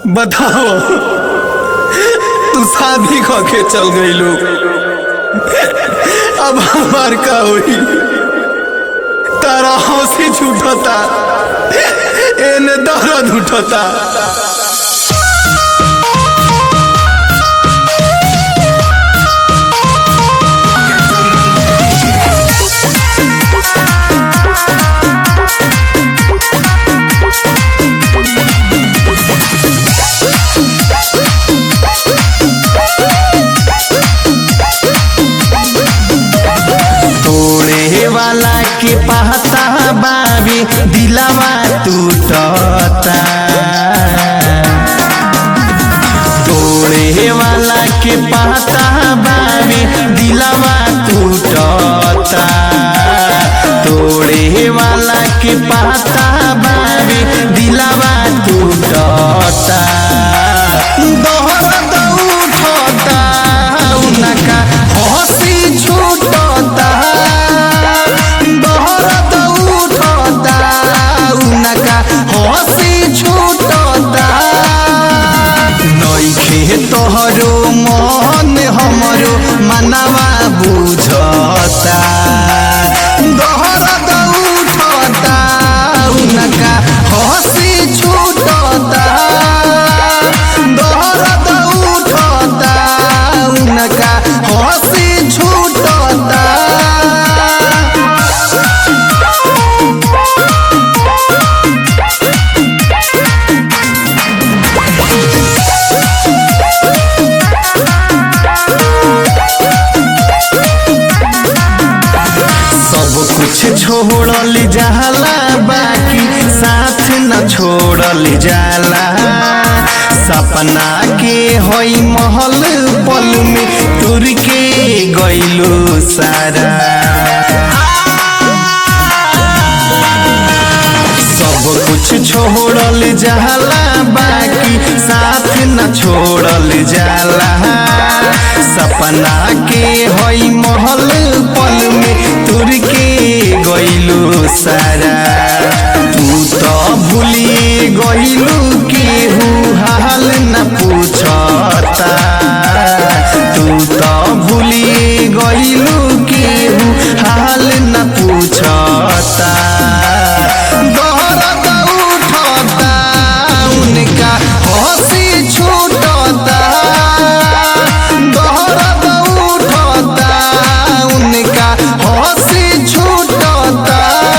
बताओ तू शादी क के चल गई लोग अब हमार का होई तारा हंसी छूटता एने दर्द उठता तोड़े वाला के पहता बाबी दिलावा टूटता तोड़े वाला के पहता बाबी दिलावा टूटता तोड़े वाला के पहता बाबी दिलावा टूटता दोहर उठता उनका हंसी छूटता दोहर उठता उनका हंसी छूटता नइखे तोहरो मन हमरो मनवा बुझता दोहर उठता उनका हंसी छूटता दोहर उठता उनका हंसी छूटता सब कुछ छोड़ल जाला बाकी साथ न छोड़ल जाला सपना के होई महल पल में तुर के गइलो सारा सब कुछ छोड़ल जाला बाकी साथ न छोड़ल जाला सपना के होई महल पल में तुर के गइलू सारा तू तो भूलिए गइलू केहू हाल न पूछता तू तो भूलिए गइलू केहू हाल न पूछता दर्द उठता उनका हंसी छूटता दर्द उठता उनका हंसी छूटता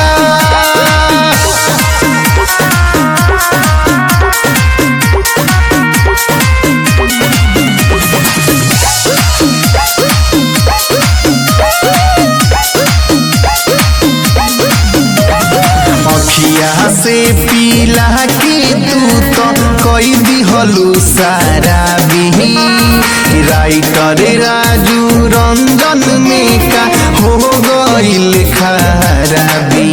अखिया से पीला के तू तो कई दिहलू सारा बिही राइटर राजू रंजन में का हो गइल खराबी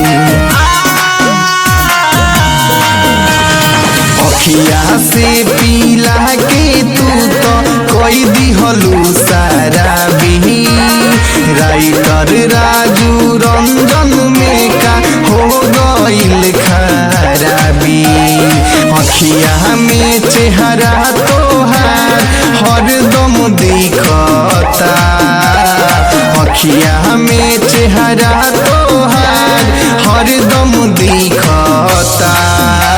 अखिया से पीला के तू तो कोई दिहलू सारा बिही राइटर राजू रंजन में का हो गइल खराबी अखिया में चेहरा तोहार हरदम दिखता अखिया में चेहरा तोहार हरदम दिखता